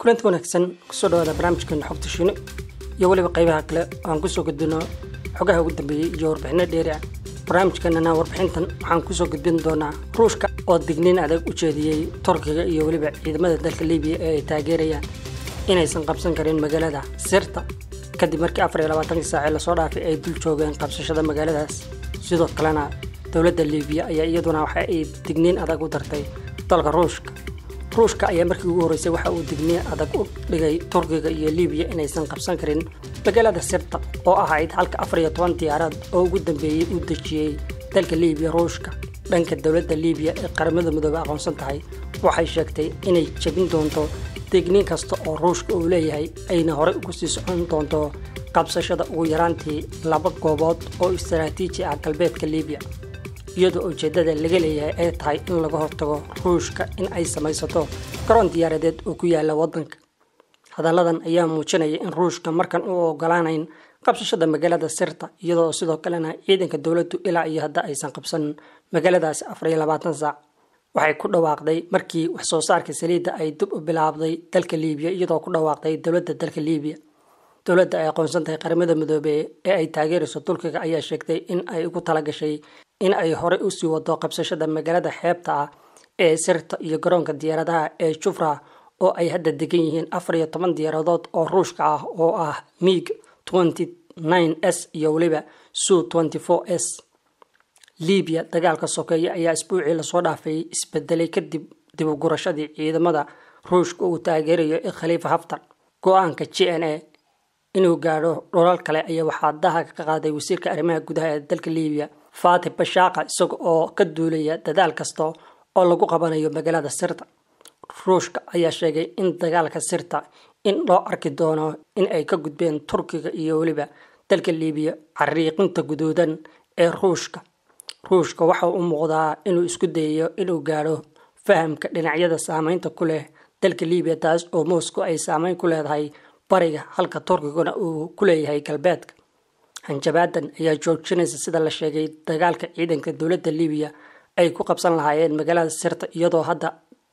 kulanti wanaagsan kusoo dhawaada barnaamijkeena xogta shiino iyo weliba qaybaha kale oo aan kusoo gudbino xogaha ugu dambeeyey iyo warbixino dheeri ah barnaamijkeenana warbixintan waxaan kusoo gudbin doonaa ruushka oo digniin adag u jeediyey turkiga iyo weliba ciidamada dalka libiya ee ay taageerayaan inaysan qabsan karin magaalada sirta kadib markii afar iyo labaatankii saacee lasoo dhaafay ay dul joogeen qabsashada magaaladaas sidoo kalena dowladda libiya ayaa iyaduna waxa ay digniin adag u dartay dalka ruushka ruushka ayaa markii ugu horreysay waxa uu digniin adag u dhigay turkiga iyo libiya inaysan qabsan karin magaalada sirta oo ahayd halka afar iyo toban diyaaraad oo ugu dambeeyey uu dejiyey dalka libiya ruushka dhanka dowladda libiya ee qaramada midoobe aqoonsan tahay waxay sheegtay inay jebin doonto digniin kasta oo ruushka uu leeyahay ayna horey ugu sii socon doonto qabsashada ugu yaraantii laba goobood oo istaraatiiji ah galbeedka libiya iyadoo ujeeddada laga leeyahay ay tahay in laga hortago ruushka in ay samaysato garoon diyaaradeed oo ku yaala waddanka hadalladan ayaa muujinaya in ruushka markan u ogolaanayn qabsashada magaalada sirta iyadoo sidoo kalena ciidanka dowladdu ilaa iyo hadda aysan qabsan magaaladaasi afar iyo labaatan saac waxay ku dhawaaqday markii wax soo saarka saliidda ay dib u bilaabday dalka liibiya iyadoo ku dhawaaqday dowladda dalka liibiya dowladda ay aqoonsan tahay qaramada midoobe ee ay taageerayso turkiga ayaa sheegtay in ay ugu talagashay in ay horey usii wado qabsashada magaalada xeebta ah ee sirta iyo garoonka diyaaradaha ee jufra oo ay hadda degan yihiin afar iyo toban diyaaradood oo ruushka ah oo ah mig s iyo weliba su s libiya dagaalka sokeeye ayaa isbuucii lasoo dhaafay isbedelay kadib dibugurashadii ciidamada ruushka uu taageerayo ee khaliifa haftar go-aanka j n a inuu gaadho dholal kale ayaa waxaa daha ka qaaday wasiirka arrimaha gudaha ee dalka libiya fatih bashaaqa isaga oo ka duulaya dadaal kasta oo lagu qabanayo magaalada sirta ruushka ayaa sheegay in dagaalka sirta in loo arki doono in ay ka gudbeen turkiga iyo weliba dalka libiya cariiqinta guduudan ee ruushka ruushka waxa u muuqdaa inuu isku dayayo inuu gaadho fahamka dhinacyada saameynta ku leh dalka libiya taas oo moscow ay saameyn ku leedahay bariga halka turkiguna uu ku leeyahay galbeedka hanjabaadan ayaa joojinaysa sida la sheegay dagaalka ciidanka dowladda libiya ay ku qabsan lahaayeen magaalada sirta iyadoo hadda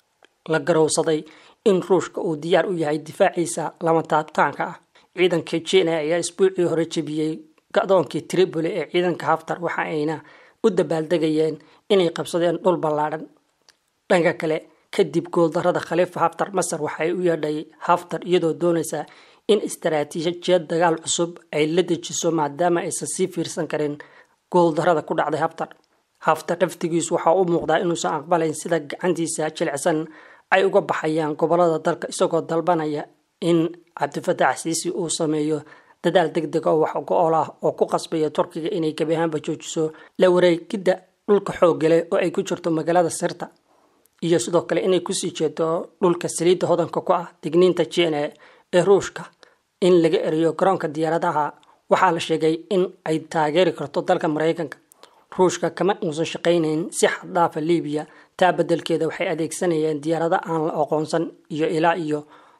la garowsaday in ruushka uu diyaar u yahay difaaciisa lama taabtaanka ah ciidanka jina ayaa isbuucii hore jebiyey ga-doonkii tripoli ee ciidanka haftar waxa ayna u dabaaldegayeen inay qabsadeen dhul ballaadhan dhanka kale kadib gooldarada khaliifa haftar masar waxay u yeedhay haftar iyadoo doonaysa in istaraatiijiyad dagaal cusub ay la dejiso maadaama aysan sii fiirsan karin gooldarada ku dhacday haftar haftar naftigiisu waxaa u muuqdaa inuusan aqbalayn sida gacantiisa jilicsan ay uga baxayaan gobolada dalka isagoo dalbanaya in cabdifatax siisi uu sameeyo dadaal deg deg oo wax go-ol ah oo ku qasbaya turkiga inay gebi ahaanba joojiso la wareegidda dhulka xooggale oo ay ku jirto magaalada sirta iyo sidoo kale inay kusii jeedo dhulka saliidda hodanka ku ah digniinta jina ee ruushka in laga eriyo garoonka diyaaradaha waxaa la sheegay in ay taageeri karto dalka maraykanka ruushka kama uusan shaqaynayn si xaddaafa libiya taa beddelkeeda waxay adeegsanayeen diyaarado aan la aqoonsan iyo ilaa iyo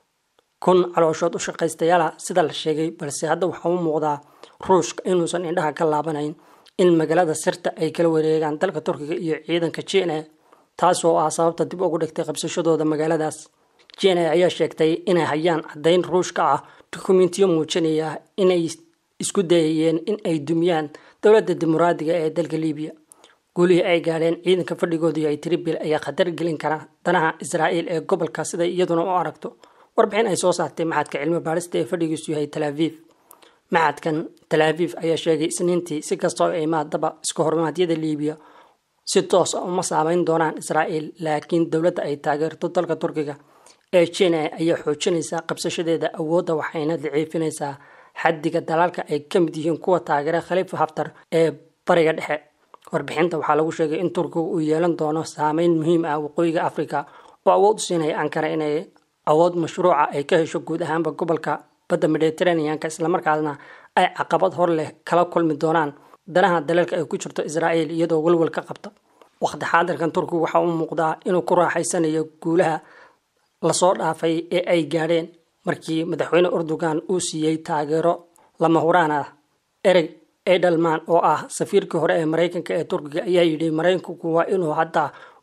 kun calooshood u shaqaystayaala sida la sheegay balse hadda waxaa u muuqdaa ruushka inuusan indhaha ka laabanayn in magaalada sirta ay kala wareegaan dalka turkiga iyo ciidanka jina taasoo ah sababta dib ugu dhigtay qabsashadooda magaaladaas jina ayaa sheegtay inay hayaan caddayn ruushka ah dukumentiyo muujinaya inay isku dayayeen in ay dumiyaan dowladda dimuqraadiga ee dalka libiya guulihii ay gaadheen ciidanka fadhigoodu yahay tribil ayaa khatar gelin kara danaha israa'iil ee gobolka siday iyaduna u aragto warbixin ay soo saartay maxadka cilmi baadhista ee fadhigiisu yahay talaaviv maxadkan talaaviv ayaa sheegay isniintii si kastoo ay maadaba iska hormaadyada libiya si toos a uma saameyn doonaan israa'iil laakiin dowladda ay taageerto dalka turkiga ee jina ayaa xoojinaysaa qabsashadeeda awoodda waxayna daciifinaysaa xaddiga dalaalka ay ka mid yihiin kuwa taageera khaliifa haftar ee bariga dhexe warbixinta waxaa lagu sheegay in turkiga uu yeelan doono saameyn muhiim ah waqooyiga afrika oo awood u siinaya ankara inay awood mashruuca ay ka hesho guud ahaanba gobolka badda mediteraneanka islamarkaasna ay caqabad hor leh kala kulmi doonaan danaha dalalka ay ku jirto israa'iil iyadoo walwal ka qabta waqti xaadirkan turkigu waxaa u muuqdaa inuu ku raaxaysanayo guulaha lasoo dhaafay ee ay gaadheen markii madaxweyne urdugan uu siiyey taageero lama huraan ah ereg edelman oo ah safiirkii hore ee maraykanka ee turkiga ayaa yidhi maraykanku waa inuu hadda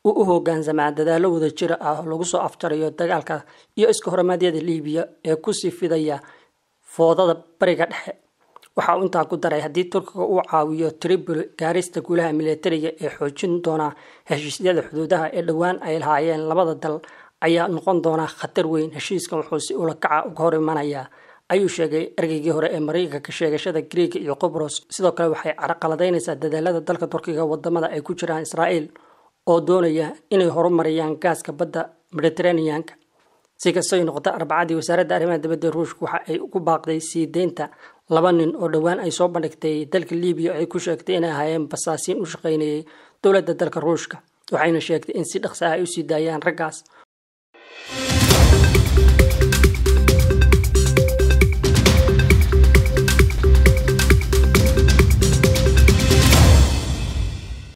uu u hogaansamaa dadaallo wada jira ah oo lagu soo aftarayo dagaalka iyo iska horimaadyada liibiya ee kusii fidaya foodada bariga dhexe waxa uu intaa ku daray haddii turkiga uu caawiyo tripoli gaarista guulaha militariga ee xoojin doona heshiisyada xuduudaha ee dhowaan ay lahaayeen labada dal ayaa noqon doona khatar weyn heshiiskan wuxuu si ula kaca uga hor imanayaa ayuu sheegay ergeygii hore ee mareykanka sheegashada griega iyo qobros sidoo kale waxay caraqaladaynaysaa dadaalada dalka turkiga wadamada ay ku jiraan israa'iil oo doonaya inay horumariyaan gaaska badda mediteraneanka si kastay noqota arbacadii wasaaradda arrimaha dibadda ruushka waxa ay ugu baaqday sii deynta laba nin oo dhowaan ay soo bandhigtay dalka libiya ay ku sheegtay inay ahaayeen basaasiin u shaqaynayay dowladda dalka ruushka waxayna sheegtay in si dhaqsa ah ay usii daayaan raggaas